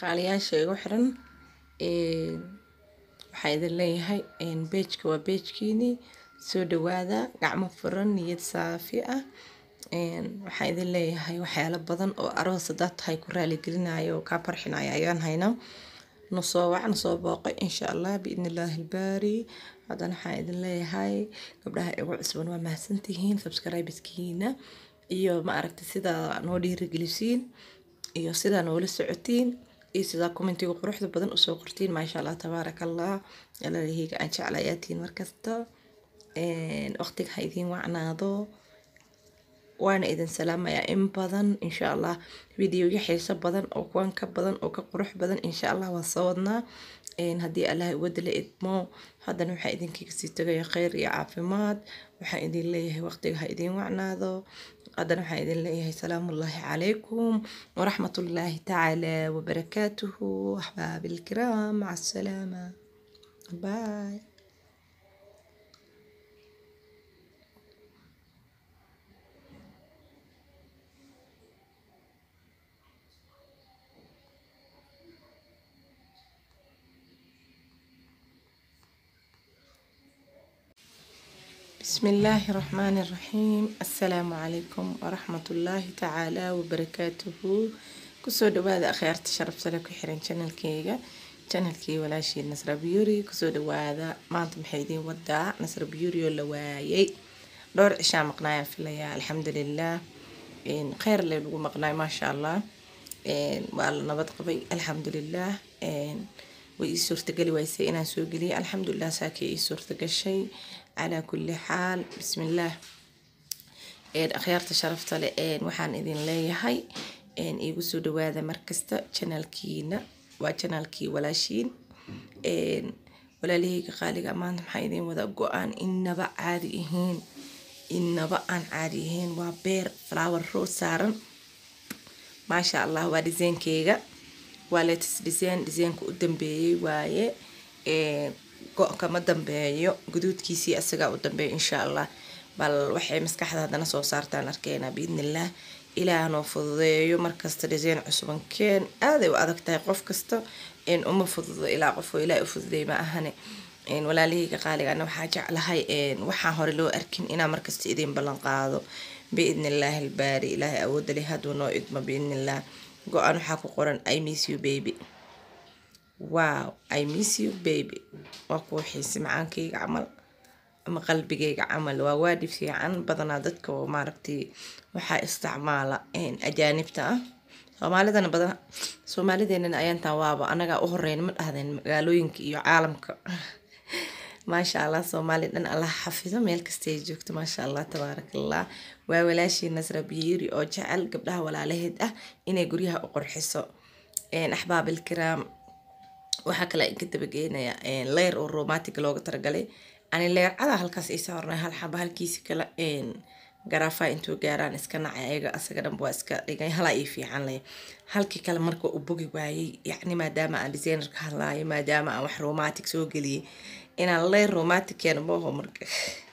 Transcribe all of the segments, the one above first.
qaaliyaasha igu xiran waxaa idin leeyahay beejka waa beejkiinii soo dhawaada gacmo furan niyad saafi ah waxaa idin leeyahay waxyaalo badan oo aroos hadaad tahay ku raaligelinayo oo kaa farxinaya ayaan haynaa nasoo wac nasoo booqay insha allah biidni illaahi ilbaari haddana waxaa idin leeyahay gabdhaha igu cusban waa mahadsantihiin subscribeskiina iyo ma aragtay sidaa noo dhiirigelisiin iyo sidaa noola socotiin iyo sidaa commentiga quruxda badan usoo qortiin maasha allah tabaaraka allah alaalaheyga aan jeclayaatiin markasta waqtiga ha idiin wacnaado waana idin salaamayaa in badan insha allah videoya xiiso badan oo kuwan ka badan oo ka qurux badan insha allah waa soo wadnaa haddii allah iwada la idmo haddana waxaa idinkaga sii tagaya kheyr iyo caafimaad waxaa idin leeyahay waqtiga ha idiin wacnaado haddana waxaa idin leeyahay salaamullaahi calaykum waraxmatullaahi tacaala wabarakaatuhu axbaabi ilkiraam maca asalaama bye بسم الله الرحمن الرحيم السلام عليكم ورحمة الله تعالى وبركاته كسو دوادا أخيارت شرف سلك حرين channel كيغا channel كي ولاشي نصر بيوري كسو دوادا ما انتم محيدين وداع نصر بيوري ولا وايي دور عشاء مقنايا في الليا الحمد لله إن خير اللي لو مقناي ما شاء الله إن والله نبض قبي الحمد لله إن way ii suurtageli waysay inaan soo geliyay alxamdulilah saakii ii suurtagashay calaa kulli xaal bismillaah akhyaarta sharafta leh waxaan idin leeyahay iigu soo dhawaada markasta janaalkiina waa janaalkii walaashiin walaalahayga qaaliga maanta maxaa idin wada go-aan inaba caadi ahiin inaba aan caadi ahayn waa beer flower rose saaran maasha allah waa dhiseenkeyga waa latest design designka u dambeeyey waaye go- kama dambeeyo guduudkiisii asagaa u dambeeya insha allah bal waxay maskaxda haddana soo saartaan arkeynaa biidnillah ilaah noo fududeeyo markasta design cusuban keen aaday u adag tahay qof kasta uma fududo ilaa qofoo ilaah u fududeey ma ahane walaalahayga qaaligana waxaa jeclahay waxaan hore loo arkin inaa markasta idin ballan qaado biidnillaahi albaari ilaahay awoodda leh hadduu noo idmo biidnillah go-aan waxaa ku qoran i miss you baby wow i miss you baby waa kuwa xiisi macaankayga camal ama qalbigayga camal waa waadhi fiican badanaa dadka oo maaragtay waxaa isticmaala ajaanibta ah soomaalidana badan soomaalideenana ayaantaan waaba anagaa u horeyn ma dhahdeen magaalooyinka iyo caalamka maasha allah soomaali dhan allah xafido meel kastay joogto maasha allah tabaarakallah waa walaashii nasra biyiiri oo jecel gabdhaha walaalaheed ah inay guryaha u qurxiso axbaab ilkiraam waxaa kale ka dabageenaya leyr oo romantic looga talagalay ani leercada halkaas ii saarnay hal xaba halkiisi kale garaafa intuu gaaraan iska nacay ayaga asaga dhanba waa iska dhigay halaa ii fiican leh halkii kale marka u bogi waayey yacni maadaama aan designer ka hadlaayo maadaama aan wax romantic soo geliyey inaan leer romantic keeno mooho marka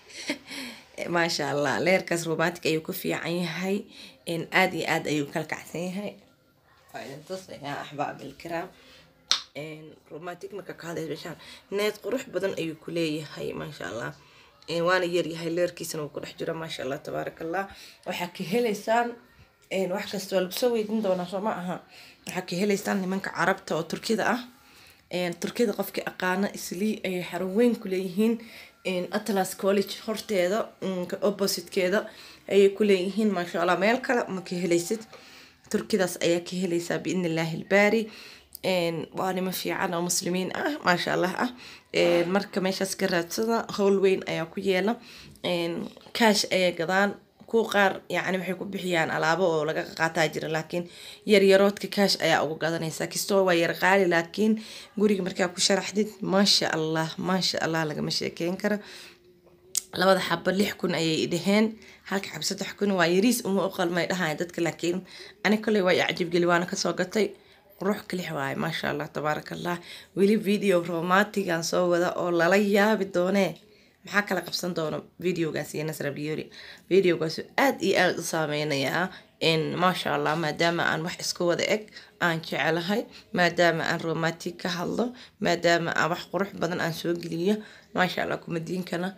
maasha allah leerkaas romantic ayuu ku fiican yahay aada iyo aada ayuu kala kacsan yahay waa idin tusayaa axbaab ilkiraam romantic marka ka hadlaysa meeshaan need qurux badan ayuu ku leeyahay maasha allah waana yaryahay leerkiisana wuu ku dhex jira maasha allah tabaaraka allah waxaa ka helaysaan wax kasta waa lagu soo weydin doonaa soo ma aha waxaa ka helaysaan nimanka carabta oo turkida ah turkida qofkii aqaana islii ayay xarun weyn ku leeyihiin atlas college horteeda oppositekeeda ayay ku leeyihiin maasha allah meel kale ma ka helaysid turkidaas ayaa ka helaysaa biidni illaahi ilbaari waa nimo fiican oo muslimiin ah maasha allah ah marka meeshaas ka raadsada howl weyn ayaa ku yeela kaash ayay gadaan kuwa qaar yacni waxay ku bixiyaan alaabo oo laga qaataa jira laakiin yaryaroodka kaash ayaa ugu gadanaysaa kastoo waa yar qaali laakiin guriga markaa ku sharaxdid maasha allah maasha allah lagama sheekeyn karo labada xabo lix kun ayay dhaheen halka xabo saddex kun waa yariis uma u qalmay dhahayan dadka laakiin ani koley waa icjibgeli waana kasoo gatay qurux kalix waaye maasha allah tabaaraka allah weli video romantigan soo wada oo lala yaabi doonee maxaa kala qabsan doona videogaas iyo nasra biyori videogaas aada iyo aada u saameynayaa maasha allah maadaama aan wax isku wada eg aan jecelahay maadaama aan romantic ka hadlo maadaama aan wax qurux badan aan soo geliyo maasha allah kumadiinkana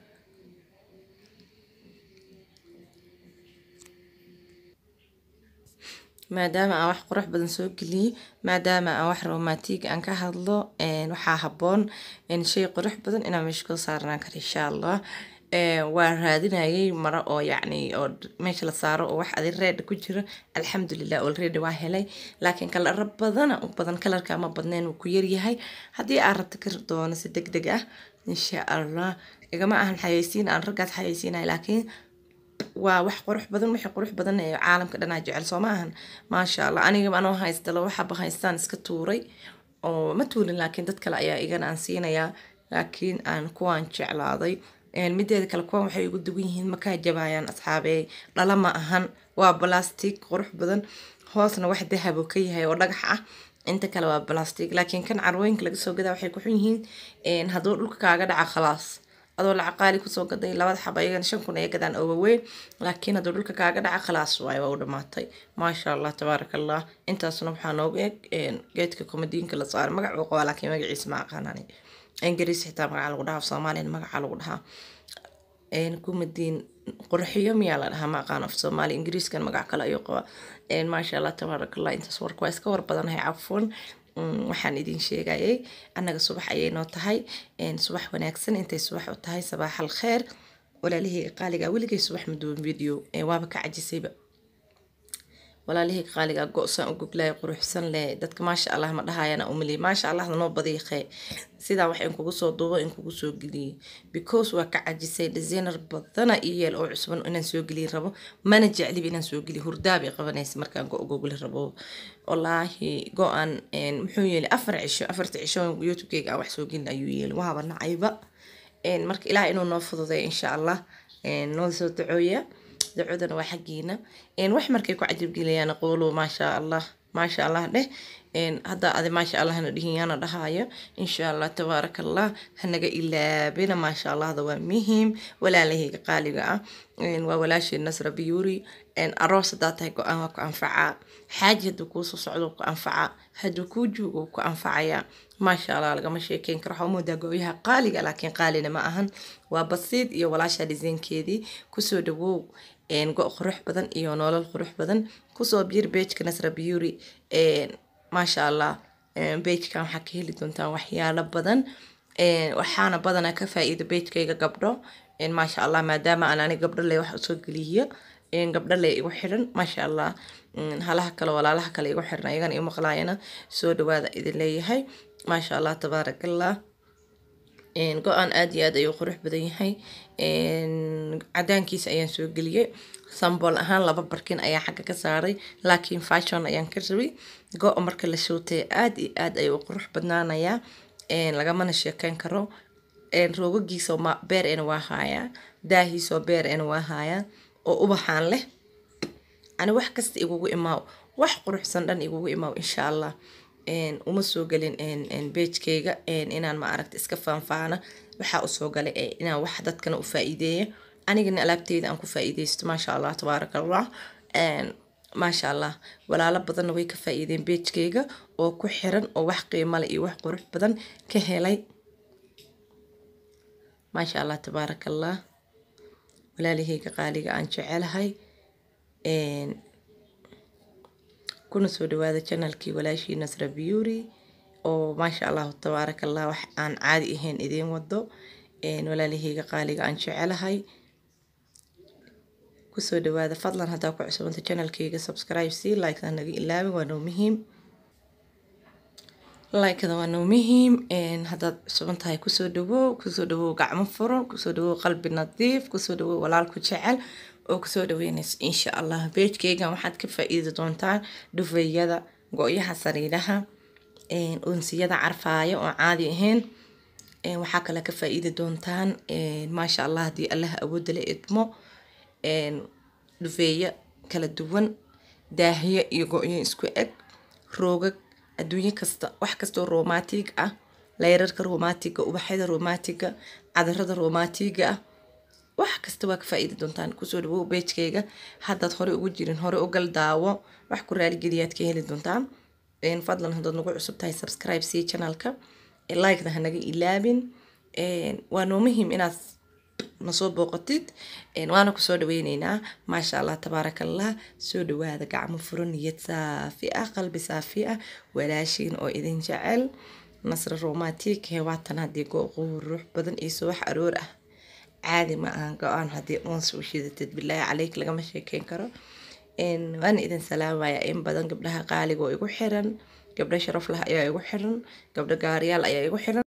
maadaama aan wax qurux badan soo geliyey maadaama aan wax romantic aan ka hadlo waxaa haboon shay qurux badan inaan meesha koo saarnaan karo insha allah waa raadinayay maro oo yacni oo meesha la saaro oo wax adi reed ku jiro alxamdulilah already waa helay laakiin kalaro badana u badan kalarka ma badneen wuu ku yaryahay haddii aad rabto ka doono si deg deg ah insha allah igama ahan xayeysiin aan raggaas xayeysiinay laakiin waa wax qurux badan wixii qurux badan ee caalamka dhanaa jecel soo ma ahan maasha allah aniga anoo haysta laba xaba haystaan iska tuuray oo ma tuurin laakiin dad kale ayaa igana aan siinayaa laakiin aan kuwaan jeclaaday mideeda kale kuwan waxay ugu dugan yihiin makaa jabaayaan asxaabey dhala ma ahan waa balastic qurux badan hoosna wax dahabo ka yahay oo dhagax ah inta kale waa balastic laakiin kan carwooyinka laga soo gadaa waxay ku xun yihiin hadduu dhulka kaaga dhaca khalaas adoo lacag qaali kusoo gaday labada xaba ayagana shan kun ay gadaan oo waaweyn laakiin hadduu dhulka kaaga dhaca khalaas waayo waa u dhamaatay maasha allah tabaaraka allah intaasna waxaa noogu eg geedka komadiinka la saaray magac uu qabaa laakiin magaciisa ma aqaanani ingiriis xitaa magaca lagu dhahaa soomaaliyana magaca lagu dhahaa kumadiin qurxiyo miyaa la dhahaa ma aqaan af soomaali ingiriiskan magac kale ayuu qabaa maasha allah tabaaraka allah intaas warka waa iska war badanahay cafwan waxaan idin sheegayay annaga subax ayay noo tahay subax wanaagsan intay subax u tahay sabaax al kheer walaalihii qaaliga weligay subax maduwan video waaba ka cajisayba walaalihii qaaliga go-san u goglaya quruxsan leh dadka maasha allah ma dhahayana umaliy maasha allahda noo badiiqee sidaa wax in kugu soo duubo in kugu soo geliyey because waa ka cajisay designer badana iyo yeel oo cusban inaan soo geliyi rabo mana jecliba inaan soo geliyo hurdaabay qabanaysa markaan go gogli rabo wallaahi go-an muxuu yeeli afar cisho afarta cisho youtubekeyga aan wax soo gelin ayuu yeeli waaba nacayba marka ilaah inuu noo fududay insha allah noo soo dacooya dacwadana waa xaggiina wax markay ku cajabgeliyaan qoolo maasha allah maasha allah dheh hadda adi maasha allah hana dhihin yaana dhahaayo insha allah tabaaraka allah hanaga ilaabina maasha allahda waa muhiim walaalahayga qaaliga ah waa walaashii nasra biyuri aroos hadaa tahay go-aan waa ku anfacaa xaaji hadduu kuusoo socdo ku anfacaa hadduu kuu joogo ku anfacayaa maasha allah lagama sheekeyn karo waxaa moodaa go-yaha qaaliga laakiin qaalina ma ahan waa basiid iyo walaasha dhisaynkeedii kusoo dhawow go qurux badan iyo nolol qurux badan kusoo biir beejka nasra biyuri maasha allah beejkan waxaa ka heli doontaan waxyaalo badan waxaana badanaa ka faa-iida beejkayga gabdho maasha allah maadaama aan ani gabdho le wax usoo geliyo gabdho le igu xiran maasha allah halaha kale walaalaha kale igu xiran ayagana iu maqlaayana soo dhawaada idin leeyahay maasha allah tabaaraka allah go-aan aada iyo aad ayuu qurux badan yahay cadaankiisa ayaan soo geliyey sambol ahaan laba barkin ayaa xagga ka saaray laakiin fashon ayaan ka rabay go-a marka la shootay aada iyo aad ayuu qurux badnaanayaa lagamana sheekeyn karo roogagiisoo beer ena waa haayaa daahiisoo beer ena waa haayaa oo ubaxaan leh ani wax kasta igugu imaaw wax quruxsan dhan igugu imaaw insha allah uma soo gelin beejkayga inaan ma aragta iska faanfaana waxaa usoo galay inaan wax dadkana u faa-iideeya anigana alaabteyda aan ku faa-iideysto maasha allah tabaaraka allah maasha allah walaalo badanna way ka faa-iideen beejkayga oo ku xiran oo wax qiimale iyo wax qurux badan ka helay maasha allah tabaaraka allah walaalahayga qaaliga aan jecelahay kuna soo dhawaada janalkii walaashii nasra biyuri oo maasha allahu tabaaraka allah wax aan caadi ahayn idiin wado walaalahayga qaaliga aan jecelahay kusoo dhawaada fadlan haddaa ku cusubanta janalkayga subscribe si likeda naga ilaabin waa noo muhiim likeda waa noo muhiim haddaad cusuban tahay kusoo dhawow kusoo dhawow gacmo furan kusoo dhawow qalbi nadiif kusoo dhawow walaalku jecel oo kusoo dhaweynaysa insha allah beejkeygan waxaad ka faa-iidi doontaan dhufeeyada go-yaha sariiraha unsiyada carfaaya oo caadi ahayn waxaa kale ka faa-iidi doontaan maasha allah haddii allah awoodda la idmo dhufeeyo kala duwan daahiyo iyo go-yo isku eg roogag adduunyo kasta wax kastoo romantig ah leyrarka romantiga ubaxyada romantiga cadarada romantiga ah wax kasta waa ka faa-iidi doontaan kusoo dhawow beejkayga haddaad hore ugu jirin hore ugal daawo wax ku raaligeliyaad ka heli doontaan fadlan haddaad nagu cusub tahay subscribe sii channelka likeda hanaga ilaabin waa noo muhiim inaad nasoo booqatid waana kusoo dhaweyneynaa maasha allah tabaaraka allah soo dhawaada gacmo furo niyad saafi ah qalbi saafi ah walaashiin oo idin jecel nasra romantic hewaatan haddii qurux badan iyo subax aroor ah caadi ma ahan go-aan haddii oons u shidatid bilaahi caleyk lagama sheekeyn karo waana idin salaamaya in badan gabdhaha qaaliga oo igu xiran gabdho sharaf lah ayaa igu xiran gabdho gaariyaal ayaa igu xiran